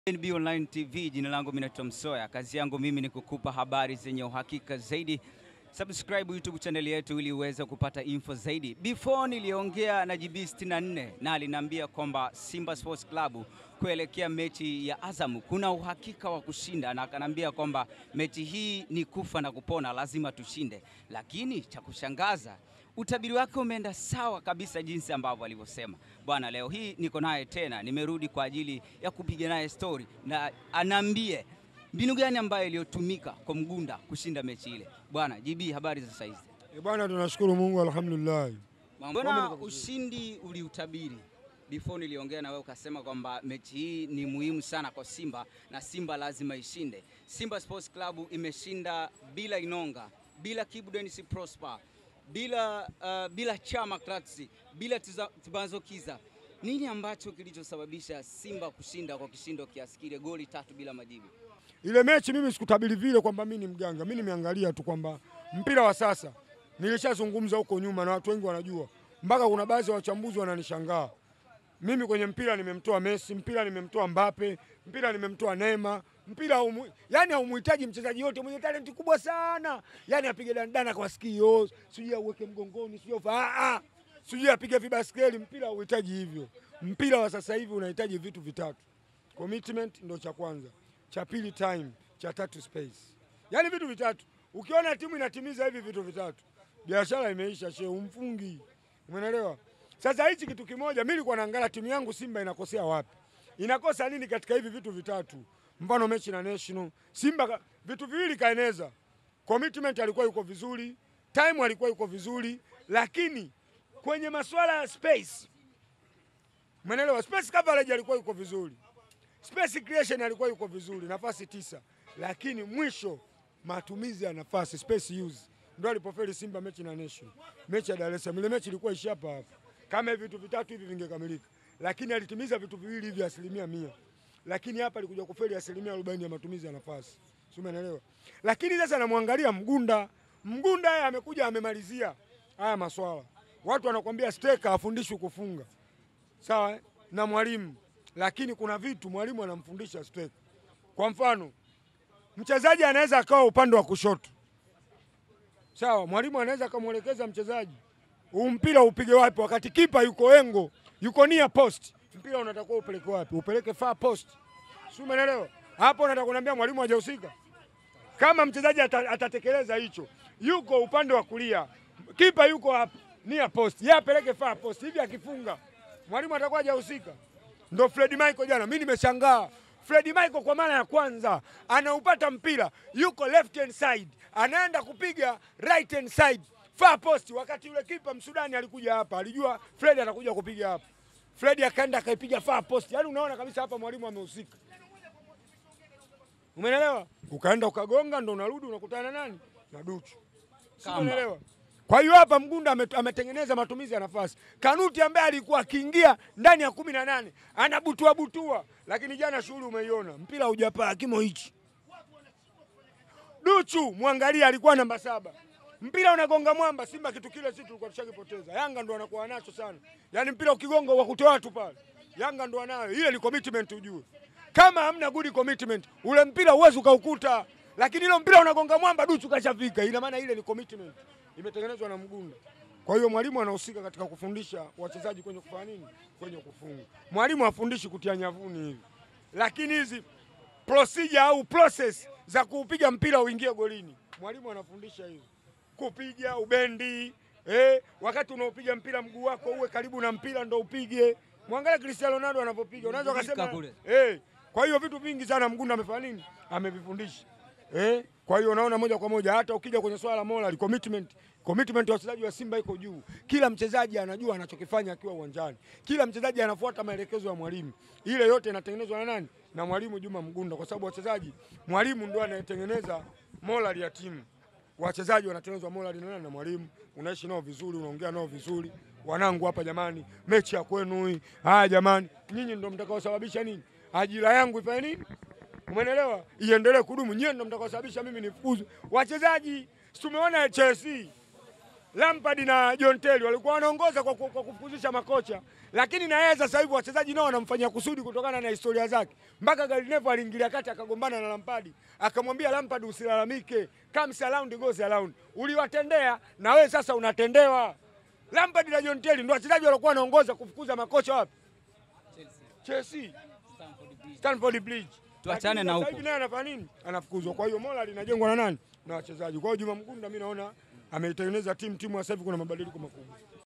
NB Online TV, jina langu mimi naitwa Msoya. Kazi yangu mimi ni kukupa habari zenye uhakika zaidi. Subscribe YouTube channel yetu ili uweze kupata info zaidi. Before niliongea na GB 64 na aliniambia kwamba Simba Sports Club kuelekea mechi ya Azam kuna uhakika wa kushinda, na akanambia kwamba mechi hii ni kufa na kupona, lazima tushinde. Lakini cha kushangaza utabiri wake umeenda sawa kabisa jinsi ambavyo alivyosema. Bwana, leo hii niko naye tena, nimerudi kwa ajili ya kupiga naye story na anaambie mbinu gani ambayo iliyotumika kwa Mgunda kushinda mechi ile. Bwana JB, habari za saizi? Eh, Bwana tunashukuru Mungu alhamdulillah. Mbona ushindi uliutabiri before niliongea na wewe ukasema kwamba mechi hii ni muhimu sana kwa Simba na Simba lazima ishinde. Simba Sports Club imeshinda bila Inonga, bila Kibu Denis Prosper, bila, uh, bila Chama Kratsi, bila Tiza- Tibazo Kiza. Nini ambacho kilichosababisha Simba kushinda kwa kishindo kiasi kile, goli tatu bila majibu? Ile mechi mimi sikutabiri vile kwamba mimi ni mganga. Mimi nimeangalia tu kwamba mpira wa sasa nilishazungumza huko nyuma na watu wengi wanajua. Mpaka kuna baadhi ya wachambuzi wananishangaa. Mimi kwenye mpira nimemtoa Messi, mpira nimemtoa Mbappe, mpira nimemtoa Neymar, mpira haumu, yani haumuhitaji mchezaji yote mwenye talenti kubwa sana. Yani apige dandana kwa sikio, sijui auweke mgongoni, sijui afa- ah ah. Sijui apige vibaskeli, mpira hauhitaji hivyo. Mpira wa sasa hivi unahitaji vitu vitatu. Commitment ndo cha kwanza, cha pili time, cha tatu space. Yaani vitu vitatu. Ukiona timu inatimiza hivi vitu vitatu, biashara imeisha, she umfungi. Umeelewa? Sasa hichi kitu kimoja, mimi nilikuwa naangalia timu yangu Simba inakosea wapi, inakosa nini katika hivi vitu vitatu. Mfano mechi na National, Simba ka- vitu viwili kaeneza. Commitment alikuwa yuko vizuri, time alikuwa yuko vizuri, lakini kwenye masuala ya space, umeelewa? Space coverage alikuwa yuko vizuri space creation alikuwa yuko vizuri, nafasi tisa, lakini mwisho matumizi ya nafasi space use ndo alipofeli Simba mechi na Nation, mechi ya Dar es Salaam. Ile mechi ilikuwa ishi hapa hapa, kama hivi vitu vitatu hivi vingekamilika, lakini alitimiza vitu viwili hivi asilimia mia, lakini hapa alikuja kufeli asilimia arobaini ya matumizi ya nafasi, si umeelewa? Lakini sasa namwangalia Mgunda, Mgunda yeye amekuja amemalizia haya maswala. Watu wanakwambia steka afundishwi kufunga sawa eh? na mwalimu, lakini kuna vitu mwalimu anamfundisha steka. Kwa mfano, mchezaji anaweza akawa upande wa kushoto, sawa, mwalimu anaweza akamwelekeza mchezaji huu mpira upige wapi, wakati kipa yuko engo, yuko nia post, mpira unatakiwa upeleke wapi? Upeleke far post, si umeelewa? Hapo nataka kuniambia mwalimu hajahusika. Kama mchezaji ata, atatekeleza hicho, yuko upande wa kulia, kipa yuko hapa nia post, yeye apeleke far post, hivi akifunga mwalimu atakuwa hajahusika. Ndo Fred Michael jana, mimi nimeshangaa. Fred Michael kwa mara ya kwanza anaupata mpira, yuko left hand side, anaenda kupiga right hand side far post, wakati yule kipa Msudani alikuja hapa, alijua Fred atakuja kupiga hapa. Fred akaenda akaipiga far post, yaani unaona kabisa hapa mwalimu amehusika. Umeelewa? Ukaenda ukagonga, ndo unarudi unakutana na nani? Na Duchu. Si Kamba. umeelewa? Kwa hiyo hapa Mgunda ame- ametengeneza matumizi ya nafasi. Kanuti ambaye alikuwa akiingia ndani ya kumi na nane anabutua butua, lakini jana shughuli umeiona, mpira hujapaa kimo hichi. Duchu mwangalia, alikuwa namba saba, mpira unagonga mwamba. Simba kitu kile sisi tulikuwa tushakipoteza. Yanga ndo anakuwa nacho sana, yaani mpira ukigonga wa kutoa watu pale, Yanga ndo anayo. Ile ni commitment, ujue kama hamna good commitment, ule mpira huwezi ukaukuta, lakini ile mpira unagonga mwamba, Duchu kashafika. Ina maana ile ni commitment imetengenezwa na Mgunda. Kwa hiyo mwalimu anahusika katika kufundisha wachezaji kwenye kufanya nini, kwenye kufunga. Mwalimu hafundishi kutia nyavuni hivi, lakini hizi procedure au process za kuupiga mpira uingie golini, mwalimu anafundisha hizo, kupiga ubendi eh, wakati unaopiga mpira mguu wako uwe karibu na mpira ndo upige. Mwangalie Cristiano Ronaldo anavyopiga, unaweza Mgundika ukasema kule. eh. Kwa hiyo vitu vingi sana Mgunda amefanya nini, amevifundisha eh. Kwa hiyo unaona moja kwa moja, hata ukija kwenye swala la moral commitment, commitment ya wachezaji wa Simba iko juu. Kila mchezaji anajua anachokifanya akiwa uwanjani, kila mchezaji anafuata maelekezo ya mwalimu. Ile yote inatengenezwa na nani? Na mwalimu Juma Mgunda, kwa sababu wachezaji, mwalimu ndio anayetengeneza moral ya timu. Wachezaji wanatengenezwa moral na nani? Na mwalimu. Unaishi nao vizuri, unaongea nao vizuri. Wanangu hapa jamani, mechi ya kwenu hii. Haya jamani, nyinyi ndio mtakaosababisha nini? Ajira yangu ifanye nini? Umeelewa? Iendelee kudumu. Nyie ndio mtakaosababisha mimi nifukuzu. Wachezaji, si tumeona Chelsea. Lampard na John Terry walikuwa wanaongoza kwa, ku- kwa kufukuzisha makocha, lakini na yeye sasa hivi wachezaji nao wanamfanyia kusudi kutokana na historia zake. Mpaka Gary Neville aliingilia kati akagombana na Lampard, akamwambia Lampard, usilalamike, comes around goes around. Uliwatendea na wewe sasa unatendewa. Lampard na John Terry ndio wachezaji walikuwa wanaongoza kufukuza makocha wapi? Chelsea, Stamford Bridge. Tuachane Lakini na sasa huko. hivi naye anafanya nini? Anafukuzwa. Kwa hiyo moral inajengwa na nani? Na wachezaji. Kwa hiyo Juma Mgunda mimi naona ameitengeneza timu, timu sasa hivi kuna mabadiliko makubwa.